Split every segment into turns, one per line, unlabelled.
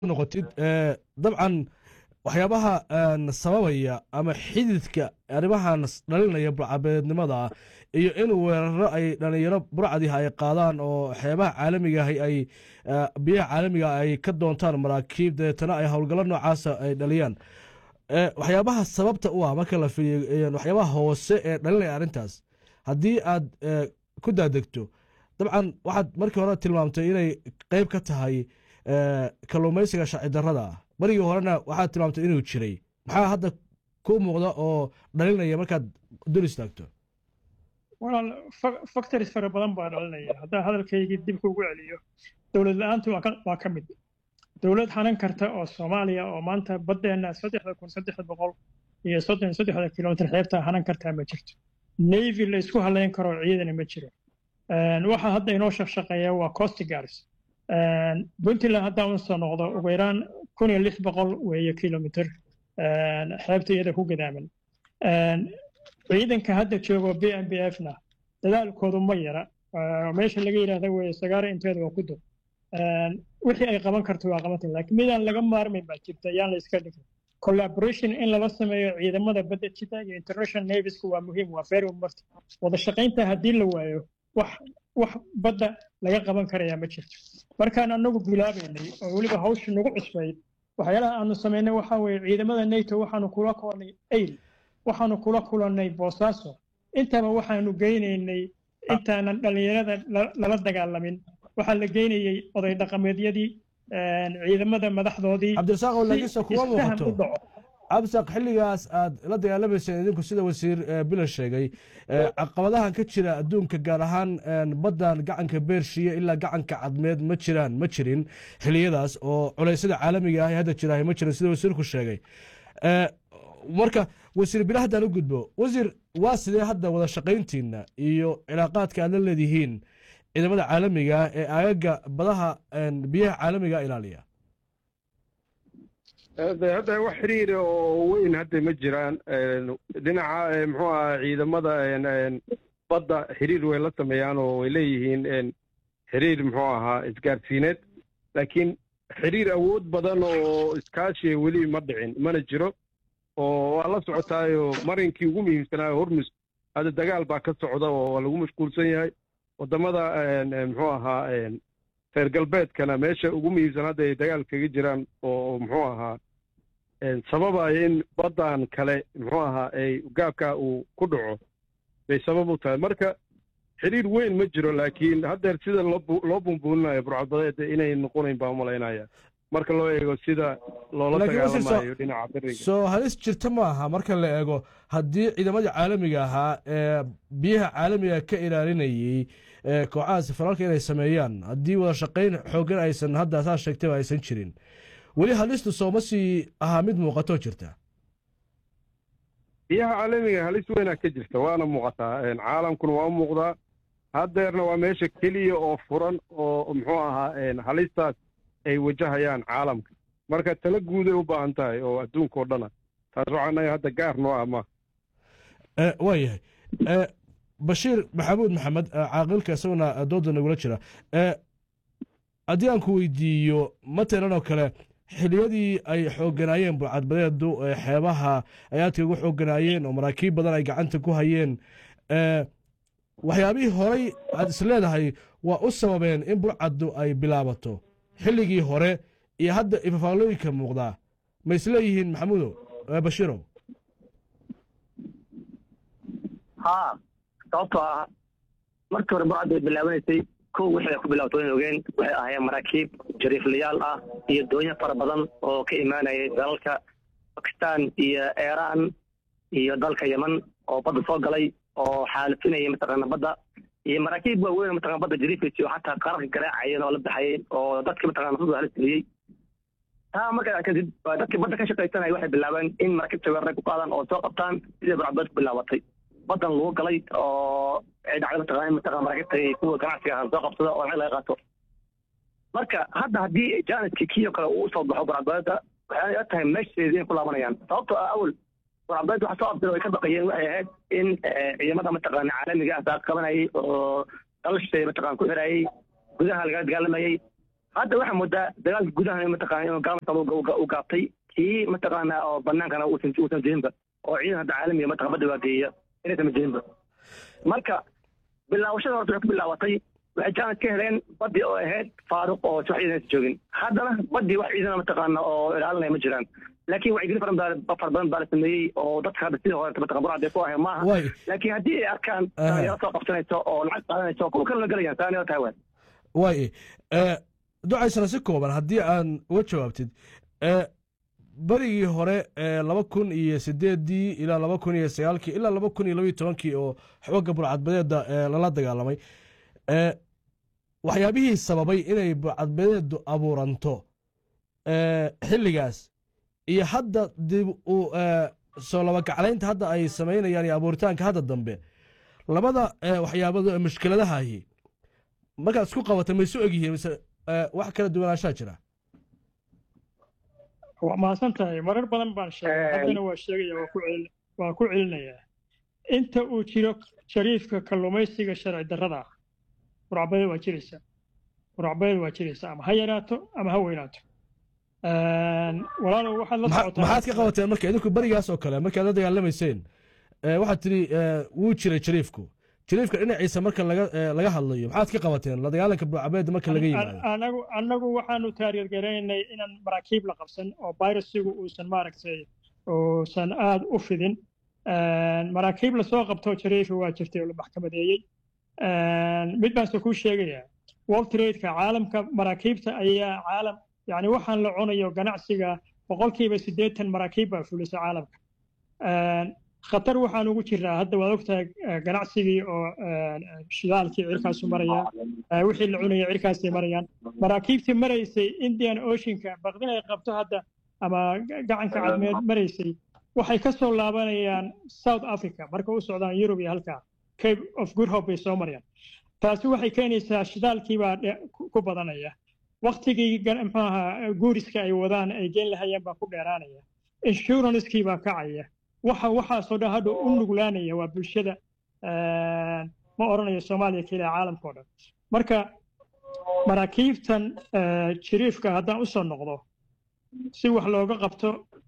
noqotid dabcan waxyaabaha sababaya ama xididka arrimahan dhalinaya burcabeednimada iyo in weeraro ay dhalinyaro burcadiha ay qaadaan oo xeebaha caalamigaah ay biyaha caalamiga ay ka doontaan maraakiib dabeetana ay howlgallo noocaasa ay dhaliyaan waxyaabaha sababta u ah marka la fiiriyo waxyaabaha hoose ee dhalinaya arrintaas haddii aad ku daadegto dabcan waxaad markii hore tilmaamtay inay qeyb ka tahay kalluumaysiga sharci darrada ah marigii horena waxaad tilmaamtay inuu jiray maxaa hadda ku muuqda oo dhalinaya markaad dul istaagto
walaal factories fara badan baa dhalinaya haddaan hadalkaygii dib kugu celiyo dowlad la-aantu waa ka mid dowlad hanan karta oo soomaaliya oo maanta baddeenna saddexda kun saddex boqol iyo soddon saddexda kilomitr xeebta hanan kartaa ma jirto navy la isku halayn karo ciidana ma jiro waxa hadda inoo shaqshaqeeya waa coast guards puntland haddaan usoo noqdo ugu yaraan kun iyo lix boqol weeye kilomitr xeebta iyada ku gadaaman ciidanka hadda joogo b m b f na dadaalkoodu ma yara meesha laga yidhaahda weeye sagaara inteeda waa ku dub wixii ay qaban karto waa qabanta laakiin midaan laga maarmayn baa jirta yaan la iska dhigin collaboration in lala sameeyo ciidamada badda jita iyo international naviesku waa muhiim waa very marti wada shaqaynta haddii la waayo wax wax badda laga qaban karayaa ma jirto markaan anagu bilaabaynay oo weliba hawsha nagu cusbayd waxyaalaha aanu samaynay waxaa weeye ciidamada nato waxaanu kula kulannay ayl waxaanu kula kulannay boosaaso intaba waxaanu geynaynay intaanan dhallinyarada lala dagaalamin waxaa la geynayey oday dhaqameedyadii ciidamada madaxdoodii
cabdirasaaq oo lagisa kuma muuqato cabdisaaq xilligaas aad la dagaalamayseen idinku sida wasiir bila sheegay caqabadahan ka jira adduunka gaar ahaan baddan gacanka beershiya ilaa gacanka cadmeed ma jiraan ma jirin xiliyadaas oo culeysyada caalamiga ah hadda jira ma jirin sida wasiirku sheegay marka wasiir bila haddaan u gudbo wasiir waa sidee hadda wada shaqayntiina iyo cilaaqaadka aad la leedihiin ciidamada caalamiga ee aagaga badaha biyaha caalamiga ilaaliya
hadda wax xiriira oo weyn hadda ma jiraan dhinaca muxuu aha ciidamada badda xiriir way la sameeyaan oo way leeyihiin xiriir muxuu ahaa isgaarsiineed laakiin xiriir awood badan oo iskaashiya weli ma dhicin mana jiro oo waa la socotaayo marinkii ugu muhiimsanaayo hormus hadda dagaal baa ka socda oo waa lagu mashquulsan yahay waddamada muxuu ahaa reer galbeedkana meesha ugu muhiimsan hadda ay dagaal kaga jiraan oo muxuu ahaa sababaya in baddan kale muxuu ahaa ay gaabka uu ku dhaco bay sabab u tahay marka xiriir weyn ma jiro laakiin haddeer sida loo bumbuulinayo burcadbadeeda inay noqonayn baa umalaynaya marka loo eego sida loola dagaalamayo dhinaca beriga
soo halis jirta ma aha marka la eego haddii ciidamadii caalamiga ahaa ee biyaha caalamiga ka ilaalinayey kooxahaas faraalka inay sameeyaan haddii wada shaqayn xooggan aysan hadda saa sheegtayba aysan jirin weli halistu sooma sii ahaa mid muuqatoo jirta
biyaha caalamiga halis weynaa ka jirta waana muuqataa caalamkuna waa u muuqdaa haddeerna waa meesha keliya oo furan oo muxuu ahaa halistaas ay wajahayaan caalamka marka tala guuday u baahan tahay oo adduunka oo dhana taas waxaanaga hadda gaar noo ah ma
waa yahay bashiir maxamuud maxamed caaqilka isaguna dooda nagula jira haddii aan ku weydiiyo matalan oo kale xiliyadii ay xoogganaayeen burcadbadeedu xeebaha ay aadka ugu xoogganaayeen oo maraakiib badan ay gacanta ku hayeen waxyaabihii horay aad is leedahay waa u sababeen in burcaddu ay bilaabato xilligii hore iyo hadda ifafaalooyinka muuqdaa ma isleeyihiin maxamuudow bashiirow
haa sababtoo ah markii hore burcaddu ay bilaabanaysay kow wixii ay ku bilaabato wayn ogeen waxay ahaayeen maraakiib jariiflayaal ah iyo doonyo fara badan oo ka imaanayay dalalka bakistan iyo iiraan iyo dalka yeman oo badda soo galay oo xaalifinaya mataqaana badda iyo maraakiib waaweyn mataqana badda jariifaysa oo xataa qararka garaacayeen oo la baxayeen oo dadki mataqana nafsadu halis geliyey taa markaa kadib dadkii badda ka shaqaysanaya waxay bilaabeen in maraakiibta weeraray ku qaadaan oo soo qabtaan sidii burcadbeed ku bilaabatay badan lagu galay oo ay dhacday mataqana mataqana maraakiibta kuwa ganacsiga ahaan soo qabsada oo lacag laga qaato marka hadda haddii jaaniskii kiyo kale uu usoo baxo burcadbeeda waxay la tahay meeshadeedii inay ku laabanayaan sababtoo ah awal burcadbeed waxa soo abdiro ay ka baqayeen waxay ahayd in ciidamada mataqaana caalamiga ah saaq qabanayay oo dalashay mataqana ku xirayay gudaha laga dagaalamayay hadda waxaa moodaa dagaalka gudaha mataqaana inuu gaalmasa u gaabtay kii mataqaana oo banaankana uusan uusan jirinba oo ciidan hadda caalamiga mataqa badda waageeya inaysan jirinba marka bilaawashada horta waxay ku bilaabatay waxay jaanis ka heleen badii oo ahayd faaruq oo wax ciidan joogin haddana badii wax ciidana mataqaana oo ilaalinaya ma jiraan laakiin wacyigelin fara badan fara badan baa la sameeyey oo dadka hadda sidii hore mataqa burcad ay ku ahayn maaha
way
laakiin haddii ay arkaan dhalinyaro soo qabsanayso oo lacag qaadanayso kuwa kale la gelayaan taanila tahay waan
way eh, ducaysana si kooban haddii aan uga jawaabtid eh, berigii hore ee laba kun iyo sideedii ilaa laba kun iyo sagaalkii ilaa laba kun iyo labaiyo tobankii oo xoogga burcadbadeeda ee lala dagaalamay eh, waxyaabihii sababay inay burcadbadeedu abuuranto eh, xilligaas iyo hadda dib u eh, soo labagaclaynta hadda ay samaynayaan iyo abuuritaanka hadda dambe labada eh, waxyaabado ee mushkiladahahi markaad isku qabatay ma isu egyihiin mise eh, wax kala duwanaanshaa jira
waa mahadsan tahay marar badan baan sheegay
Eh.
haddana waa sheegaya waa ku celin waa ku celinayaa inta uu jiro shariifka kalluumaysiga sharci darrada ah burcbadeed waa jiraysaa burcbadeed waa jiraysaa ama ha yaraato ama ha weynaato walaalow waxaad la
Maxa-
socotaa
maxaad ka qabateen marka idinku berigaas oo kale markaad la dagaalamayseen eh, waxaad tidhi eh, wuu jiray jariifku jariifka dhinaciisa marka laga eh, laga hadlayo maxaad ka qabateen la dagaalanka burcabeeda marka laga yimaado
anagu anagu waxaanu taariirgaraynay inaan maraakiib la qabsan oo virusigu uusan maaragtay uusan aada u fidin maraakiib lasoo qabto jariifi waa jirtay oo la maxkamadeeyey mid baanse kuu sheegayaa world trade-ka caalamka maraakiibta ayaa caalam yani waxaan la cunayo ganacsiga boqolkiiba siddeetan maraakiib baa fulisa caalamka khatar waxaan ugu jiraa hadda waad ogtahay eh, ganacsigii oo eh, shidaalkii cirkaasu maraya Eh, wixii la cunaya cirkaasay marayaan maraakiibtii maraysay indian oceanka baqdin ay qabto hadda ama ga- gacanka cadmeed maraysay waxay ka soo laabanayaan south africa marka u socdaan yurub iyo halkaa cape of good hope bay soo marayaan taasi waxay keenaysaa shidaalkii baa dhe- ku ku badanaya waktigii gan- muxuu ahaa guuriska ay wadaan ay geen lahayeen baa ku dheeraanaya insurancekii baa kacaya waxa waxaasoo dhan hadda u nuglaanaya waa bulshada eh, ma odhanayo soomaaliya keliya caalamka oo dhan marka maraakiibtan eh, jiriifka haddaan usoo noqdo si wax looga qabto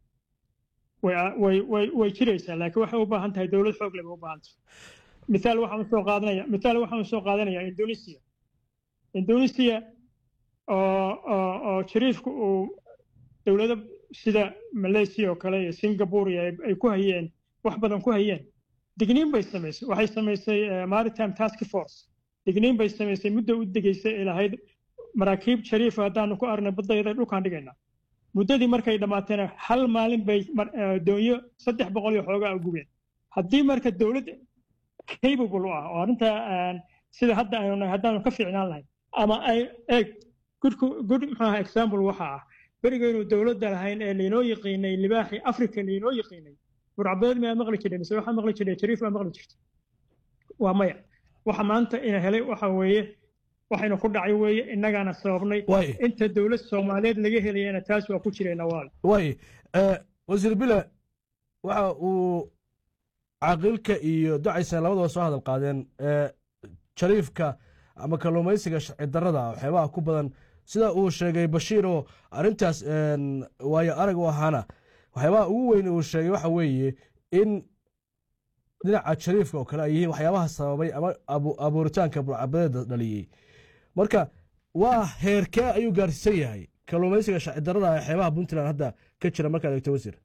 way way way way jiraysaa laakiin waxay u baahan tahay dowlad xoog leh bay u baahan tahay mithaal waxaan usoo qaadanaya mithaal waxaan usoo qaadanaya indonesia indonesia oo oo oo jiriifku uu dowlado sida malaysia oo kale iyo singapore iyo ay- ay ku hayeen wax badan ku hayeen digniin bay samaysay waxay samaysay eh, maritime task force digniin bay samaysay muddo u degaysay ay lahayd maraakiib shariifa haddaanu ku arnay baddayada dhulkaan dhigaynaa muddadii markay dhammaatayna hal maalin bay mar- eh, doonyo saddex boqol iyo xoogaa u gubeen haddii marka dowlad capable u ah oo arrintaa aan sida hadda aynu nahay haddaanu ka fiicnaan lahayn ama ay eeg good good muxuu ahaa example waxa ah berigaynu dowladda lahayn ee laynoo yaqiinay libaaxii africa laynoo yaqiinay burcabeed miyaa maqli jiray mise waxaa maqli jiray jariif baa maqli jirtay waa maya waxa maanta ina helay waxa weeye waxaynu ku dhacay weeye innagaana sababnay
way
inta dowlad soomaaliyeed laga helayana taas waa ku jirayna waal
way eh, wasiir bile waxa uu caaqilka iyo ducaysan labadaba soo hadal qaadeen eh, jariifka ama kalluumaysiga sharci darrada waxyaabaha ku badan sida uu sheegay bashiir oo arrintaas een, waayo arag u ahaana waxyaabaha ugu weyn uu sheegay waxa weeye in dhinaca jariifka oo kale ay yihiin waxyaabaha sababay ama abu- abuuritaanka burcabadeeda dhaliyey marka waa heerkee ayuu gaarsiisan yahay kalluumaysiga sharci darrada ee xeebaha puntland hadda ka jira markaad eegto wasiir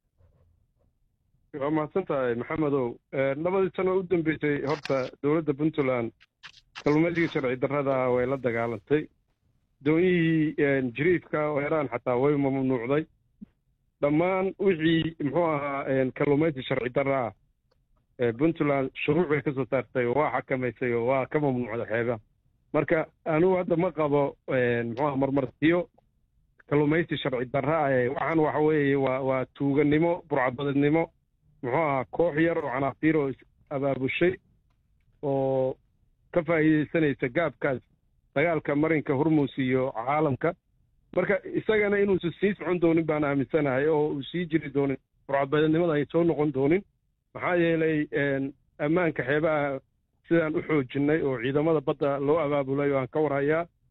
waa mahadsan tahay maxamedow Eh, labadii sano u dambeysay horta dowladda puntland kalluumaysigii sharci darrada way la dagaalantay doonyihii eh, jiriifka oo heraan xataa way mamnuucday dhammaan wixii muxuu ahaa eh, kalluumaysi sharci darra ah eh, puntland shuruuc bay ka soo saartay oo waa xakamaysay oo waa ka mamnuucday xeebaha marka anigu hadda ma qabo eh, muxuu aha marmarsiyo kalluumaysi sharci darra ah eh, waxaan waxa weeye waa waa tuuganimo burcadbadeednimo muxuu ahaa koox yar oo canaaqtiir oo is abaabushay oo ka faa'iidaysanaysa gaabkaas dagaalka marinka hormuus iyo caalamka marka isagana inuusan sii socon doonin baan aaminsanahay oo uu sii jiri doonin burcadbadeednimada ay soo noqon doonin maxaa yeelay een, ammaanka xeebaha sidaan u xoojinnay oo ciidamada badda loo abaabulay oo aan ka warhayaa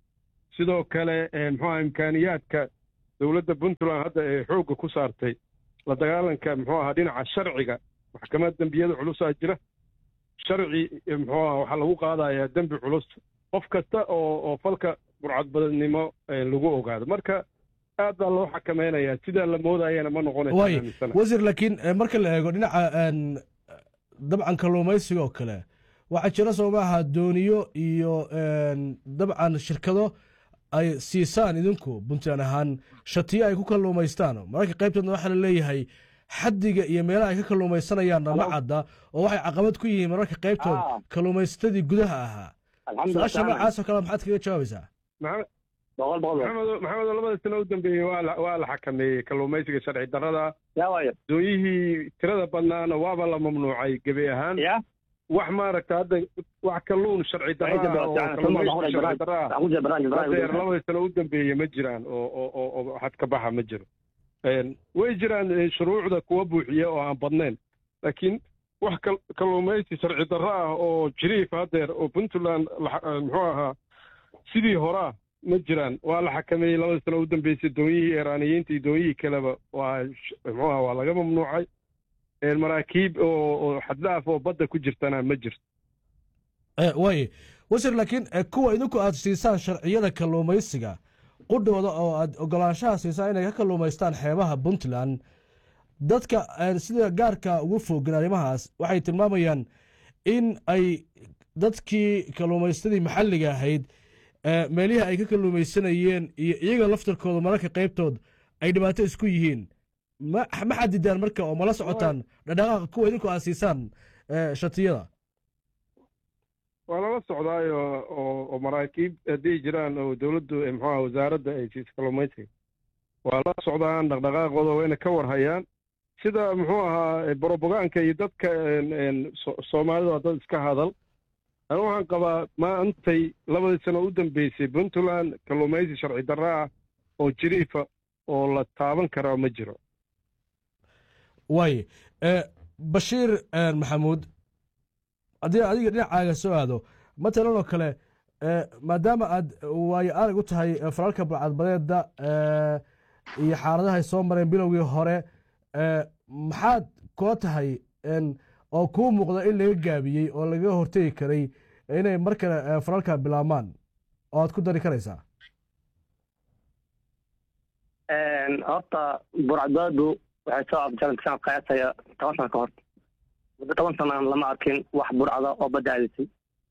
sidoo kale muxuu aha imkaaniyaadka dowladda puntland hadda ee xoogga ku saartay la dagaalanka muxuu ahaa dhinaca sharciga maxkamad dembiyada culusaa jira sharci muxuu aha waxaa lagu qaadayaa dembi culus qof kasta oo oo falka burcadbadnimo lagu ogaado marka aad baa loo xakamaynayaa sidaa la moodayana ma
waay
noqonaysa
wasiir laakiin marka la eego dhinaca dabcan kalluumaysiga oo kale waxaa jira soo maaha dooniyo iyo dabcan shirkado ay siisaan idinku puntland ahaan shatiyo ay ku kalluumaystaan mararka qaybtoodna waxaa la leeyahay xaddiga iyo meelaha ay ka kalluumaysanayaan ma cadda oo waxay caqabad ku yihiin mararka qaybtood kalluumaysatadii gudaha ahaa su-aasha noocaasoo kale maxaad kaga jawaabaysaa
boqol boqol
maxamed maxamedo labada sano u dambeeyey waa la waa la xakameeyey kalluumaysiga sharci darrada
yaa waayo
doonyihii tirada badnaana waaba la mamnuucay gebi ahaan
ya
wax maaragta hadda wax kalluun sharci darra ah oo kalluumaysi sharci darra ah
waxaan ku jira barnaamij
hadeer
barnaamij
labada sano u dambeeye ma jiraan oo oo oo oo xad ka baxa ma jiro way jiraan shuruucda kuwa buuxiya oo aan badnayn laakiin wax kal- kalluumaysi sharci darro ah oo jiriif hadeer oo puntland la- muxuu ahaa sidii horaa ma jiraan waa la xakameeyey labada sano u dambeysay doonyihii iiraaniyiinta iyo doonyihii kaleba waa sh- muxuu ahaa waa laga mamnuucay maraakiib oo oo xaddaaf oo badda ku jirtana ma jirto
waay wasiir laakiin kuwa idinku aad siisaan sharciyada kalluumaysiga qudhooda oo aad ogolaanshaha siisaan inay ka kalluumaystaan xeebaha puntland dadka sida gaarka ugu fogan arrimahaas waxay tilmaamayaan in ay dadkii kalluumaystadii maxalliga ahayd meelihii ay ka kalluumaysanayeen iyo iyaga laftarkooda mararka qaybtood ay dhibaato isku yihiin ma ma xadidaan marka oo mala socotaan dhadhaqaaqa kuwa idinku aad siisaan shatiyada
waa lala socdaayo oo oo maraakiib hadday jiraan oo dowladdu muxuu aha wasaaradda ay siiso kalluumaysiga waa la socdaan dhaqdhaqaaqooda wayna ka warhayaan sida muxuu ahaa borobogaanka iyo dadka so- soomaalida waa dad iska hadal anu waxaan qabaa maantay labadii sano u dambeysay puntland kalluumaysi sharci darra ah oo jiriifa oo la taaban karaa ma jiro
waay bashiir maxamuud haddii adiga dhinacaaga soo aado matalan oo kale maadaama aad waayo arag u tahay falalka balcadbadeeda iyo xaaladahay soo mareen bilowgii hore maxaad kula tahay oo kuu muuqda in laga gaabiyey oo lagaga hortegi karay inay mar kale falalka bilaabmaan oo aad ku dari karaysaa
horta burcadbaadu waxay soo afjaran sanad qiyaasaya toban sano ka hor muddo toban sanaan lama arkin wax burcada oo badda aadisay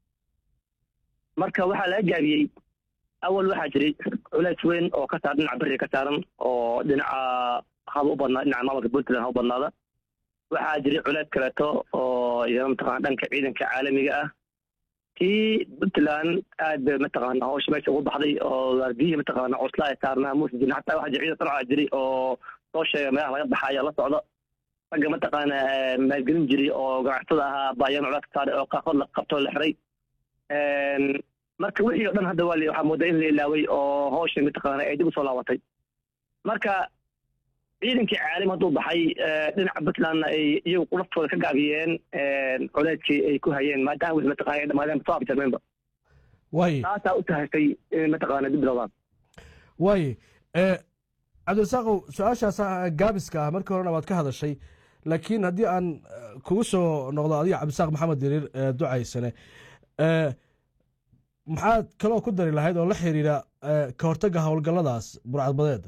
marka waxaa laga gaabiyey awal waxaa jiray culays weyn oo ka saaran dhinaca beriga ka saaran oo dhinaca haba u badnaa dhinaca maamulka puntland ha u badnaada waxaa jiray culays kaleeto oo iyana mataqana dhanka ciidanka caalamiga ah tii puntland aad bay mataqaana hawsha meesha ugu baxday oo waardiyihii mataqaana cusla ay saarnaa muusa jirin xataa waxaa jira ciidan sarca jiray oo soo sheega meelaha laga baxayo la socda ragga mataqaana maalgelin jiray oo ganacsatada ahaa baayaan culays ka saaray oo qaarkood la qabtoo la xiray marka wixii o dhan hadda waa waxaa moodaa in la ilaaway oo hawsha mataqaana ay dib usoo laabatay marka ciidankii caalim hadduu baxay dhinaca puntlandna ay iyagu laftooda ka gaabiyeen culeyskii ay ku hayeen maadaama wixii mataqana ay dhamaadeen soo abjarmeenba
waay
taasaa u tahaysay in mataqaana dib bilowdaan
waay cabdirasaaqow su-aashaas gaabiska ah markii horena waad ka hadashay laakiin haddii aan kugu soo noqdo adiga cabdisaaq maxamed diriir ducaysane maxaad kaloo ku dari lahayd oo la xiriira ka hortagga howlgalladaas burcadbadeed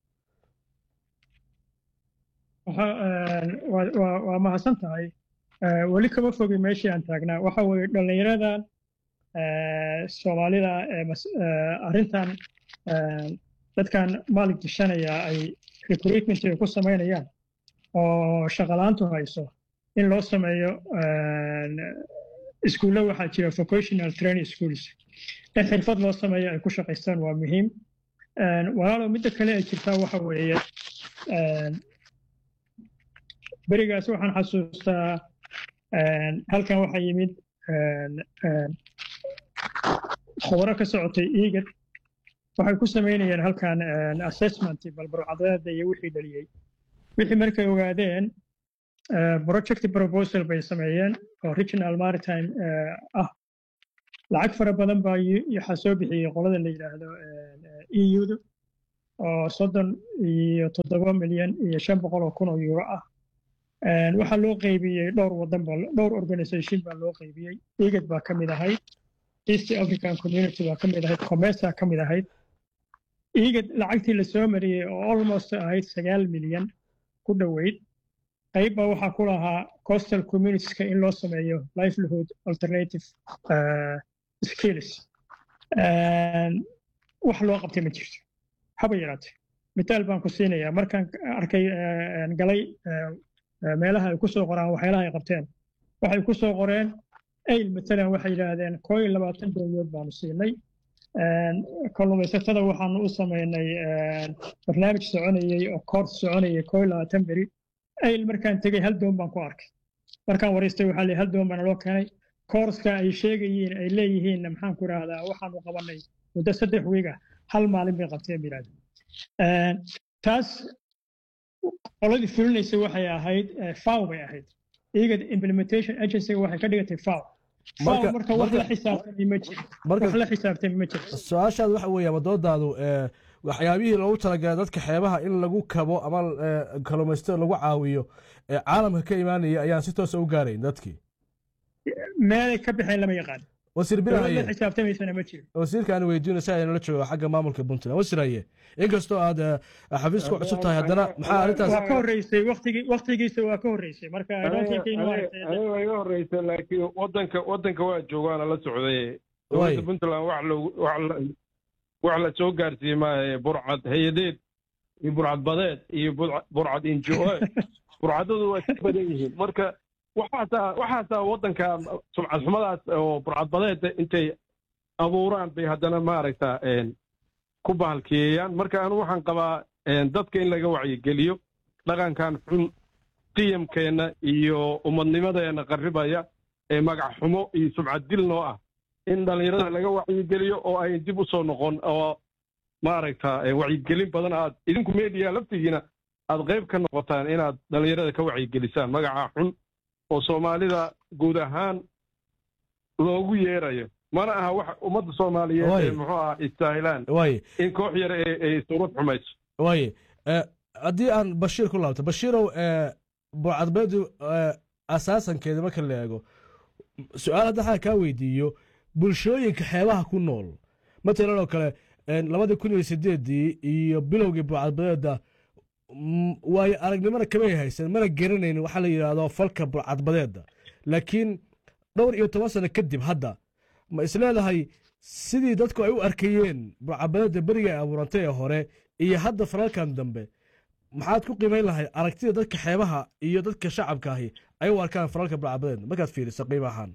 waa mahadsan tahay weli kama fogi meeshii aan taagnaa waxa weeye dhallinyaradan soomaalida arrintan dadkan maalig dishanaya ay recruitment ay ku samaynayaan oo shaqalaantu hayso in loo sameeyo iskuulla waxaa jira vocational training schools in xirfad loo sameeyo ay ku shaqaystaan waa muhiim walaalow midda kale ay jirtaa waxa weeye berigaas waxaan xasuustaa halkan waxaa yimid khubaro ka socotay igad waxay ku samaynayeen halkan assessment balbarcadeeda iyo wixii dhaliyey wixii markay ogaadeen project proposal bay sameeyeen oo regional maritime ah lacag fara badan baa waxaa soo bixiyey qolada la yidhaahdo euda oo soddon iyo toddoba milyan iyo shan boqol oo kun oo euro ah waxaa loo qaybiyey dhowr wadan ba dhowr organisation baa loo qaybiyey igad baa ka mid ahayd east african community baa ka mid ahayd comesa ka mid ahayd igad lacagtii lasoo mariyey oo almost ahayd sagaal milyan ku dhoweyd qayb baa waxaa ku lahaa coastal communitieska in loo sameeyo livelihood alternative skills wax loo qabtay ma jirto haba yaraate mitaal baan ku siinayaa markaan arkay galay meelaha ay ku soo qoraan waxyaalaha ay qabteen waxay ku soo qoreen ayl matalan waxay yidhaahdeen koo iyo labaatan dowladood baanu siinay kalluumaysatada waxaanu u samaynay barnaamij soconayey oo koors soconayay koo iyo labaatan beri ayl markaan tegey hal doon baan ku arkay markaan waraystay waxaa leeyahay hal doon baana loo keenay koorska ay sheegayiin ay leeyihiin maxaan ku idhaahdaa waxaanu qabanay muddo saddex wiig ah hal maalin bay qabteen biraad taas qoladii fulinaysay waxay ahayd faw bay ahayd iyaga implementation agencyga waxay ka dhigatay faw faw marka wax la xisaabtamay ma jiro wax la xisaabtamay ma jiro
su-aashaad waxa weeye ama doodaadu waxyaabihii loogu talagalay dadka xeebaha in lagu kabo ama kalluumaysatada lagu caawiyo ee caalamka ka imaanaya ayaan si toosa u gaarayn dadkii
meelay ka baxeen lama yaqaan
wasiir
la xisaabtamaysana ma jiro
wasiirka aan weydiino si aynala joogo xagga maamulka puntland wasiir haye inkastoo aad xafiiska ku cusub tahay haddana maxaa arrintaas
waa ka horreysay waqtigi waqtigiisa waa ka horreysay marka
aniga iga horreysay laakiin wadanka wadanka waa joogaana la socday dowladda puntland wax loogu wax la soo gaarsiiyey maahe burcad hay-adeed iyo burcad badeed iyo burcad injo burcadadu waa ka badan yihiin marka waxaasaa waxaasaa waddanka sumcad xumadaas oo burcadbadeeda intay abuuraan bay haddana maaragta ku bahalkiyeeyaan marka anu waxaan qabaa dadka in laga wacyigeliyo dhaqankan xun qiyamkeenna iyo ummadnimadeenna qarribaya ee magac xumo iyo sumcad dil noo ah in dhallinyarada laga wacyigeliyo oo ay dib u soo noqon oo maaragta wacyigelin badan aad idinku media laftigiina aad qayb ka noqotaan inaad dhallinyarada ka wacyigelisaan magaca xun oo soomaalida guud ahaan loogu yeerayo mana aha wax ummadda soomaaliyeed ee muxuu aha istaahilaan in koox yar ay surud xumayso
waaye haddii aan bashiir ku laabto bashiirow burcadbeedu asaasankeeda marka la eego su-aal hadda xaa kaa weydiiyo bulshooyinka xeebaha ku nool matalan oo kale labadii kun iyo sideedii iyo bilowgii burcadbadeeda waayo aragnimana kamay haysan mana garanaynin waxaa la yidhaahdo falka burcadbadeeda laakiin dhowr iyo toban sano kadib hadda ma isleedahay sidii dadku ay u arkayeen burcadbadeeda beriga ay abuurantay ee hore iyo hadda falalkan dambe maxaad ku qiimayn lahayd aragtida dadka xeebaha iyo dadka shacabka ahi ay u arkaan falalka burcadbadeeda markaad fiiriso qiimo ahaan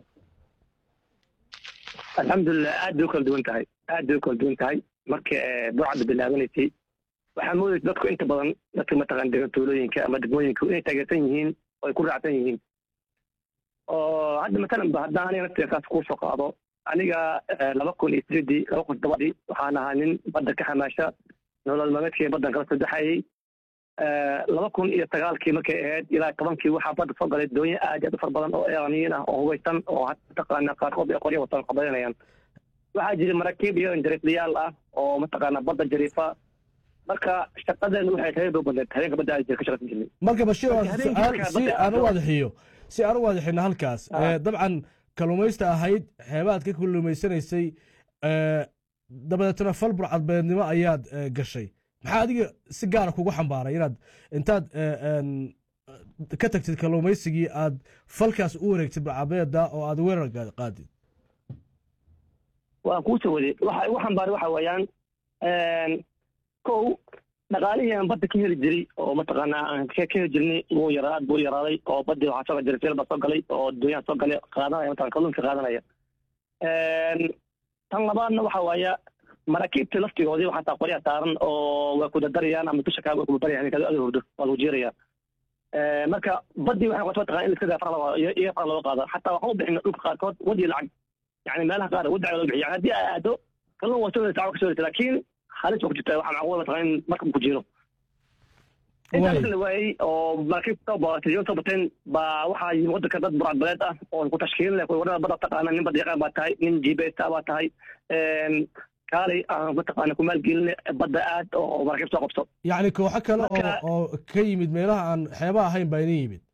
alxamdulilah aad bay u kala duwan tahay aad bay u kala duwan tahay marka burcadda bilaabanaysay waxaa moodaysa dadku inta badan dadka mataqaan degan tuulooyinka ama degmooyinka inay taageersan yihiin oo ay ku raacsan yihiin oo hadda matalan ba haddaan aniga naftiga saas kuu soo qaado aniga laba kun iyo sideedii laba kun todobadii waxaan ahaa nin badda ka xamaasha nolol maalmeedkii baddan kala sadexayay laba kun iyo sagaalkii markay ahayd ilaa tobankii waxaa badda soo galay doonyo aad aad u far badan oo iraniyiin ah oo hubaysan oo mataqaana qaarkood ay qoryo watan qabaynayaan waxaa jira maraakiib iyo injariiflayaal ah oo mataqaana badda jariifa marka shaqadeenu waxay tahay doo badneed habeenka badda aad ka shaqaysan jirnay
marka bashiir si aan u waadaxiyo si aan u waadaxino halkaas dabcan kalluumaysta ahayd xeebaad ka kalluumaysanaysay dabadeetna fal burcadbeednimo ayaad gashay maxaa adiga si gaara kugu xambaaray inaad intaad ka tagtid kalluumaysigii aad falkaas u wareegtid burcadbeeda oo aad weerar qaadid
waan kuu soo waday waxa igu xambaaray waxa weeyaan kow dhaqaalihii aan badda ka heli jiray oo mataqaanaa aan ka heli jirnay wuu yaraa aad buu yaraaday oo baddii waxaa soo jiray filba soo galay oo doonyaha soo galay qaadanaya mataqan kalluunka qaadanaya tan labaadna waxa waaya maraakiibtii laftigoodii waxaa taa qoryaha saaran oo waa kudadarayaan ama dusha kaaga kudadarayaan kada ada hurdo waa lagu jeeraya marka baddii waxay qoto mataqan in iska daa fara iyo fara looga qaado xataa waxaan u bixina dhulka qaarkood wadi lacag yani meelaha qaar wadi loo bixiya yani haddii aa aado kalluun waa soo saaca ka soo laakiin halis waa ku jirta waxaa macquul mataqan in marka ku jiro intaa
Waay.
marka la waayey oo maraakiib soo boogatay yoon soo bateen baa waxaa yimi waddanka dad burcadbadeed ah oo ku tashkiilin leh wadada badda taqaana nin badda yaqaan baa tahay nin jibeesta baa tahay Een, kaalay aan mataqaana ku maalgelin badda aad oo maraakiib soo qabto
yacni kooxo kale oo
Marka-
oo ka yimid meelaha aan xeebaha ahayn baa idin yimid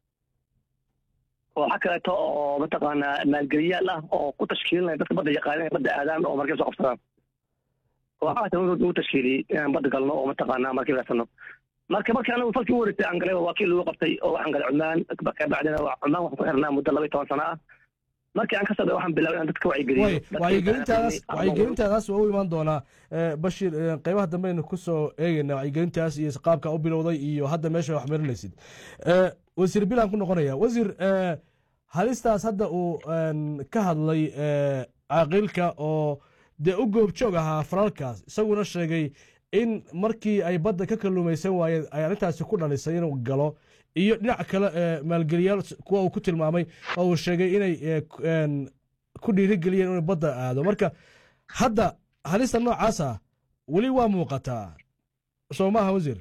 kooxa kaleeto oo mataqaanaa maalgeliyaal ah oo ku tashkiilinaya dadka badda yaqaana inay badda aadaan oo markiib soo qabsadaan kooxahaas nagu tashkiiliyey inaan badda galno oo mataqaanaa markiib raasano marka markii anagu falkii u wareegtay aan galay waa kii lagu qabtay oo waxaan galay cumaan kabacdina waa cumaan waxaan ku xirnaa muddo laba iyo toban sano ah markii aan ka soo waxaan bilaabay inaan dadka wacyigeliyo
way
Dadka
wacyigelintaas
yaqaana-
wacyigelintaadaas waa u imaan doonaa Eh, bashir eh, qeybaha dambe aynu ku soo eegayna wacyigelintaas iyo qaabka u bilowday iyo hadda meesha wax marinaysid Eh, wasiir bilaan ku noqonaya wasiir eh, halistaas hadda uu een, ka hadlay eh, caaqilka oo dee u goobjoog ahaa falalkaas isaguna sheegay in markii ay badda ka kalluumaysan waayeen ay arrintaasi ku dhalisay inuu galo iyo dhinac kale ee maalgeliyaal kuwa uu ku tilmaamay oo uu sheegay inay eh, ku- een, ku dhiirigeliyeen inuu badda aado marka hadda halista noocaasa weli waa muuqataa soo maaha wasiir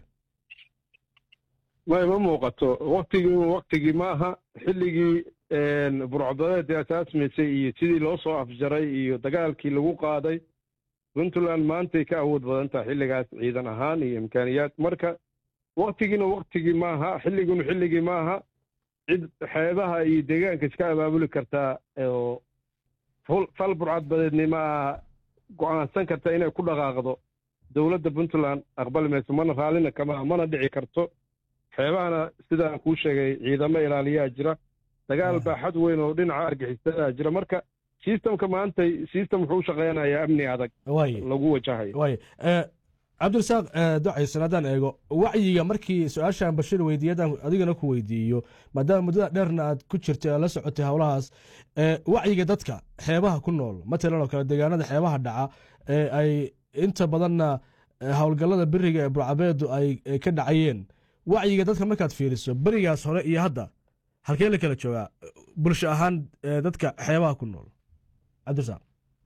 ma ma muuqato waktigii waktigii maaha xilligii burcadadeedii asaasmaysay iyo sidii loo soo afjaray iyo dagaalkii lagu qaaday puntland maantay ka awood badan tahay xilligaas ciidan ahaan iyo imkaaniyaad marka waktigiina waktigii maaha xilliguna xilligii maaha cid xeebaha iyo deegaanka iska abaabuli kartaa oo ful- fal burcadbadeednimo ah go'aansan karta inay ku dhaqaaqdo dowladda puntland aqbali mayso mana raallina kama mana dhici karto xeebahana sidaan kuu sheegay ciidamo ilaaliyaa jira dagaal baa xad weyn oo dhinaca argixisada jira marka sistamka maanta sistem wuxuu u shaqeynayaa amni adag
waay
lagu wajahayo
waay Eh, cabdirasaaq eh, ducaysan haddaan eego wacyiga markii su-aashaan bashir weydiiye haddaan adigana ku weydiiyo maadaama muddada dheerna aad ku jirtay aad la socotay howlahaas eh, wacyiga dadka xeebaha ku nool matalan oo kale deegaanada xeebaha dhaca ee ay inta badanna eh, howlgallada beriga ee burcabeedu ay ay ka dhacayeen wacyiga dadka markaad fiiriso berigaas hore iyo hadda halkee la kala joogaa bulsho ahaan eh, dadka xeebaha ku nool cabdirasaaq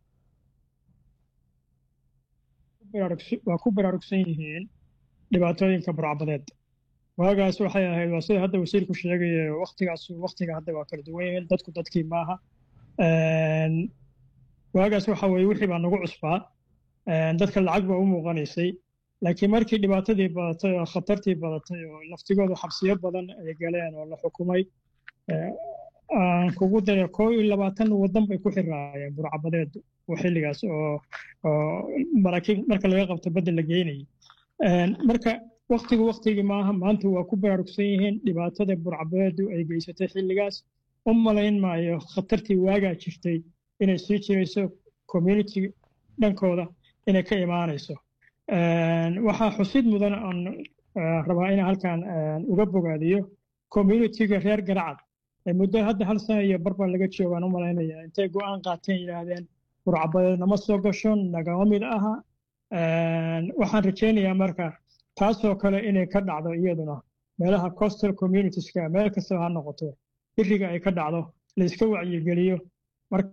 baraarugsi- waa ku baraarugsan yihiin dhibaatooyinka burcbadeed waagaas waxay ahayd waa sida hadda wasiirku sheegaya waktigaas waktiga hadda waa kala duwan yihiin dadku dadkii maaha Een, waagaas waxa weye wixii baa nagu cusbaa Een, dadka lacag baa u muuqanaysay laakiin markii dhibaatadii badatay oo khatartii badatay oo laftigoodu xabsiyo badan ay galeen oo la xukumay ee, aan kugu daray koo iyo labaatan wadan bay ku xiraayeen burcabadeed oo xilligaas oo oo maraakiib marka laga qabto badda la geynayay Een, marka waktigu waktigii maaha maanta waa ku baraarugsan yihiin dhibaatada burcabadeedu ay geysatay xilligaas u malayn maayo khatartii waagaa jirtay inay sii jirayso community dhankooda inay ka imaanayso Een, waxaa xusid mudan aan eh, rabaa inaan halkan een, uga bogaadiyo communityga reer garacad ee muddo hadda hal sano iyo barbaa laga joogaan u malaynaya intay go'aan qaateen yidhaahdeen burcabadeed nama soo gasho nagama mid aha Een, waxaan rajaynayaa marka taasoo kale inay ka dhacdo iyaduna meelaha coastal communitieska meel kastaba ha noqoto biriga ay ka dhacdo la iska wacyigeliyo marka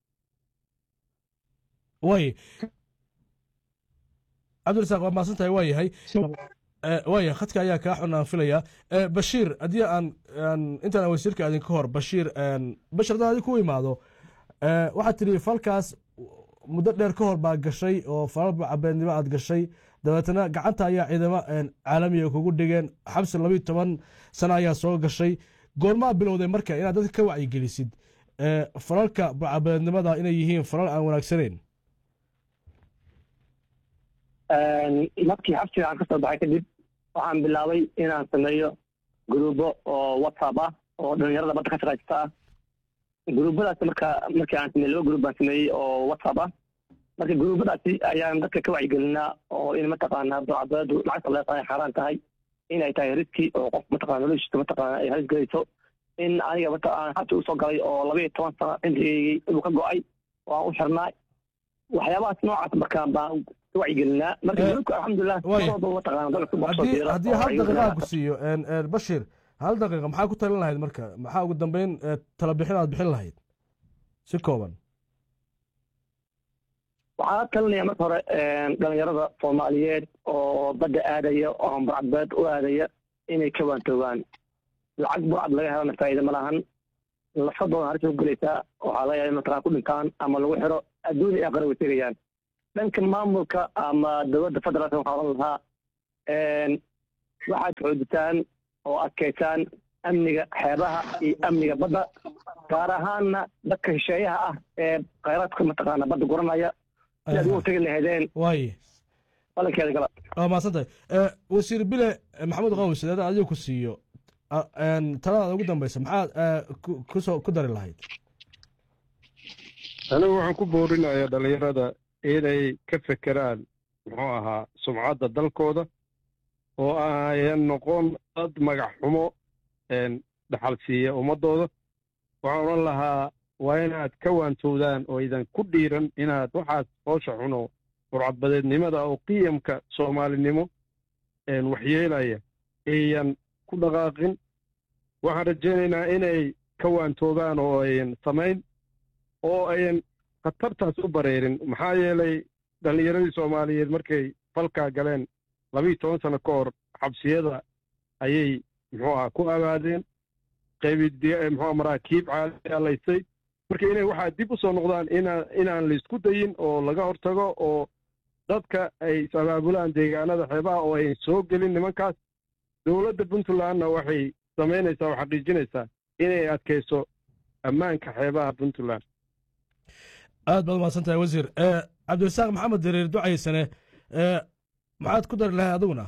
way cabdirasaaq waa mahadsan tahay waa yahay Eh, waaya khadka ayaa kaa xun aan filaya Eh, bashiir haddii aan aan intaan wasiirka adin ka hor bashiir een, bashir haddaan adin ku imaado eh, waxaad tidhi falkaas muddo dheer ka hor baa gashay oo falal cabeednimo aad gashay dabeetana gacanta ayaa ciidamo een, caalamiga kugu dhigeen xabsi labiyo toban sano ayaa soo gashay goormaa bilowday marka inaad dadka ka wacyigelisid eh, falalka cabeednimada inay yihiin falal aan wanaagsanayn
Een, markii xabsiga aan ka soo baxay kadib waxaan bilaabay inaan sameeyo gruubo oo whatsapp ah oo dhalinyarada badda ka shaqaysta ah gruubadaasi marka markii aan sameeyey laba gruub baan sameeyey oo whatsapp ah marka gruubadaasi ayaan dadka ka wacyigelinaa oo in mataqaanaa burcadbeedu lacagta leeqa ay xaaraan tahay inay tahay riski oo qof mataqaana noloshiisa mataqaana ay halis gelayso in aniga mata aan xabsi usoo galay oo laba iyo toban sano cimrigeygii inuu ka go'ay oo aan u xirnaa waxyaabahaas noocaas markaan baan ka wacyigelinaa marka
Eh,
gruubka alxamdulilah
waay.
marwalba mataqaana dalka ku
haddii
biira
haddii
oo
hal
ay
daqiiqa
wacyigelinaa.
ku siiyo een, een, bashir hal daqiiqa maxaa ku talin lahayd marka maxaa ugu dambeyn eh, tala bixin aad bixin lahayd si kooban
waxaan talinayaa marka hore een, dhalinyarada soomaaliyeed oo badda aadaya oo burcadbeed u aadaya inay ka waantoogaan lacag burcad laga helana faa'iida ma lahan lafadooda halis u gelaysaa waxaa laga yaaba in mataqaan ku dhintaan ama lagu xiro adduun iyo aqara way tegayaan dhanka maamulka ama dowladda federaalka waxaa odhan lahaa waxaad xoojitaan oo adkaysaan amniga xeebaha iyo amniga badda gaar ahaanna dadka shisheeyaha ah ee khayraadka mataqaana badda guranaya si aad ugu tegi lahaydeen
waaye
balankeeda gala
waa mahadsantahay Eh, wasiir bile maxamuud qaws haddaan adiga ku siiyo ah, een, taladaada ugu dambeysa maxaad eh, ku- kusoo ku dari lahayd
anigu waxaan ku boorinayaa dhallinyarada inay ka fekeraan muxuu ahaa sumcadda dalkooda oo ayan noqon dad magac xumo een, dhaxal siiya ummaddooda waxaan odhan lahaa waa inaad ka waantowdaan oo idan ku dhiiran inaad waxaas hoosha xuno burcadbadeednimada oo qiyamka soomaalinimo een, waxyeelaya ayan ku dhaqaaqin waxaan rajaynaynaa inay ka waantoobaan oo ayan samayn oo ayan khatartaas u bareerin maxaa yeelay dhallinyaradii soomaaliyeed markay falkaa galeen labiiyo toban sano ka hor xabsiyada ayay muxuu aha ku abaadeen qaybi muxuu maraakiib caalaysay marka inay waxaa dib u soo noqdaan inaa inaan laysku dayin oo laga hortago oo dadka ay is-abaabulaan deegaanada xeebaha oo ayan soo gelin nimankaas dowladda puntlandna waxay samaynaysaa oo xaqiijinaysaa inay adkayso ammaanka xeebaha puntland
aad baad umahadsan tahay wasiir Eh, cabdirasaaq maxamed dareer ducaysane eh, maxaad ku dari lahayd adiguna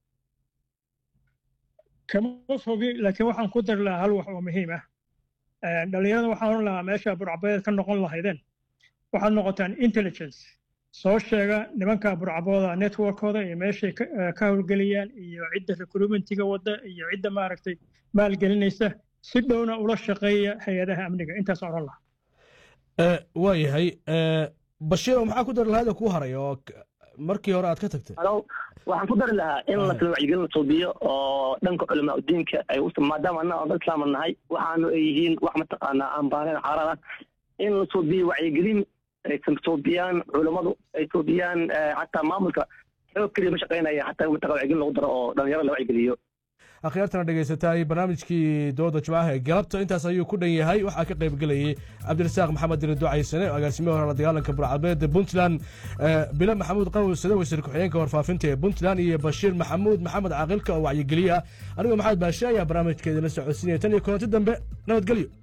kama fogi laakiin waxaan ku dari lahaa hal wax oo muhiim ah Eh, dhallinyarada waxaan oran lahaa meesha burcabeed ka noqon lahaydeen waxaad noqotaan intelligence soo sheega nimanka burcabooda networkooda iyo meeshay ka eh, ka howlgeliyaan iyo cidda recruitmentiga wadda iyo cidda maaragtay maalgelinaysa si dhowna ula shaqeeya hay-adaha amniga intaas oran lahaa
Eh, waa yahay Eh, bashiiro maxaa ku dari lahayd oo kuu haray oo k- markii hore aad ka tagtay
alo waxaan ku dari lahaa in la wacyigelin la suubiyo oo dhanka culamaa udiinka ay u maadaama annaga oo dad islaama nahay waxaanu ay yihiin wax mataqaanaa aan baaneen xaaraan ah in la suubiyo wacyigelin ay suubiyaan culammadu ay suubiyaan eh, xataa maamulka xoog keliya ma shaqaynaya xataa mataqa wacyigelin lagu daro oo dhalinyarada la wacyigeliyo
akhyaartana dhegaysatay barnaamijkii dooda jimcaha ee galabta intaas ayuu ku dhan yahay waxaa ka qayb gelayay cabdirasaaq maxamed dire ducaysane oo agaasimihi hore la dagaalanka burcabeed puntland eh, bile maxamuud qawsade wasiir ku-xigeenka warfaafinta ee puntland iyo bashiir maxamuud maxamed caaqilka oo wacyigeliye ah anigoo maxamed baashe ayaa barnaamijkeedina socodsiinaya tan iyo kulanti dambe nabadgelyo